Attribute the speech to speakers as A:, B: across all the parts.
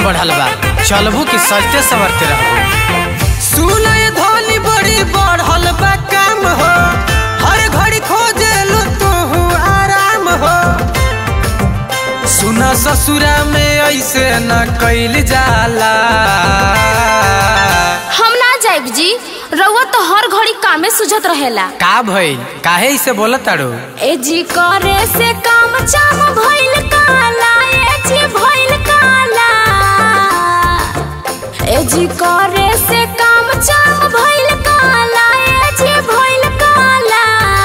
A: बढ़ल बा चलबू कि सजते सवरते रहबू सुनय धनी बड़ी बढ़ल बा काम हो हर घड़ी खोजेलू तू आराम हो सुना ससुरा में ऐसे न कैल जाला
B: हम ना जाइब जी रउआ तो हर घड़ी कामे सुझत रहेला
A: का भइल काहे इसे बोलत ताड़ू
B: ए जी करे से काम चाम भइल काला ए जी भइल काला ए जी करे से काम चाम भइल काला ए जी भइल काला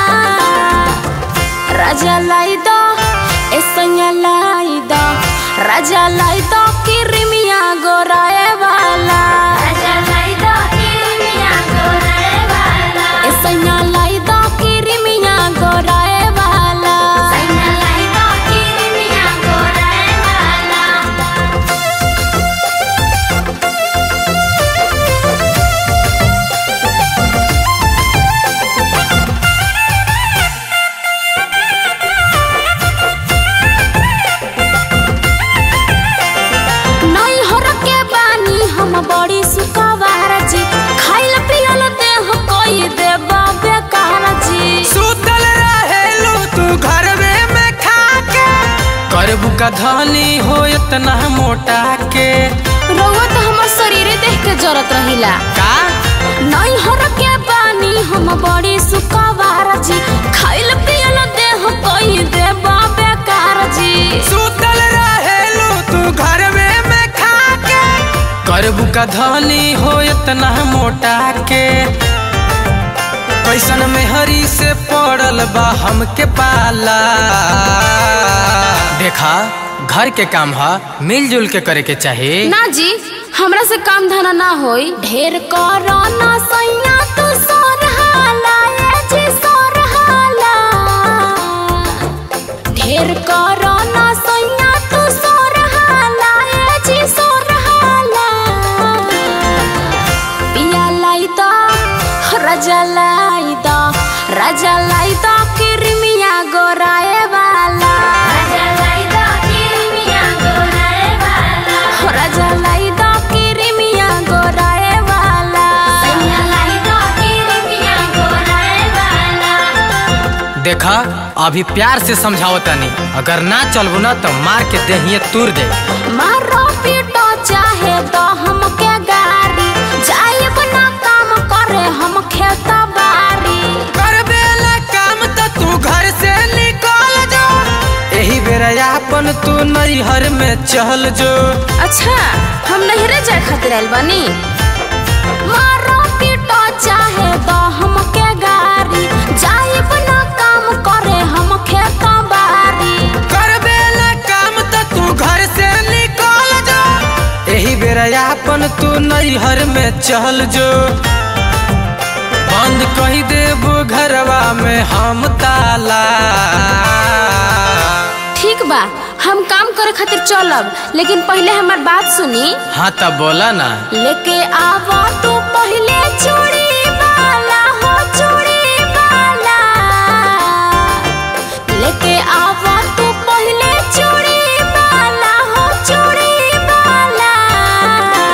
B: राजा लाई दो ए सैया लाई दो राजा लाई दो किरमिया गोराए वाला राजा लाई दो किरमिया गोराए वाला ए सैया लाई दो किरमिया गोराए वाला सैया लाई दो किरमिया गोराए वाला नहीं हर के बानी हम बड़ी सुखवार जी खाइल पियल देह कोई देबा बेकार जी
A: सुतल रहेलू तू घरवे में खाके करबू का धनी हो इतना मोटा के
B: रउआ तो हमर शरीरे देख के जरत रहिला
A: का
B: नहीं हर के बानी हम बड़ी सुखवार जी खाइल पियल देह कोई देबा बेकार जी
A: सुतल रहेलू तू घरवे में खाके करबू का धनी हो इतना मोटा के कैसन में हरी से पड़ल बा हमके पाला देखा घर के काम ह मिलजुल के करे के चाही
B: ना जी हमरा से काम धना ना होई ढेर करो ना सैया तू सोरहाला ए जी सोरहाला ढेर करो ना सैया तू सोरहाला ए जी सोरहाला पिया लाई दा राजा लाई दा राजा लाई दा किरमिया गोराए वाला राजा लाई दा किरमिया गोराए वाला हो राजा लाई दा किरमिया गोराए वाला सैया लाई दा किरमिया गोराए वाला
A: देखा अभी प्यार से समझाओ तनी अगर ना चलबू ना तो मार के देहिए तूर दे
B: मारो पीटो चाहे तो हमके गारी जाइब ना काम करे हम खेता बारी
A: करबेला काम तो तू घर से निकल जो यही बेरा अपन तू नैहर में चल जो
B: अच्छा हम नहरे जाए खातिर आइल बानी मारो पीटो चाहे तो हमके गारी जाइब ना काम करे हम खेता बारी
A: करबेला काम तो तू घर से निकल जो यही बेरा अपन तू नैहर में चल जो बंद कही देबू घरवा में हम ताला
B: ठीक बा हम काम करे खातिर चलब लेकिन पहले हमार बात सुनी
A: हाँ तब बोला ना
B: लेके आवा तू पहले चूड़ी वाला हो चूड़ी वाला लेके आवा तू पहले चूड़ी वाला हो चूड़ी वाला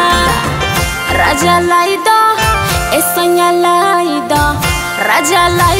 B: राजा लाई दो ए सैया लाई दो राजा लाई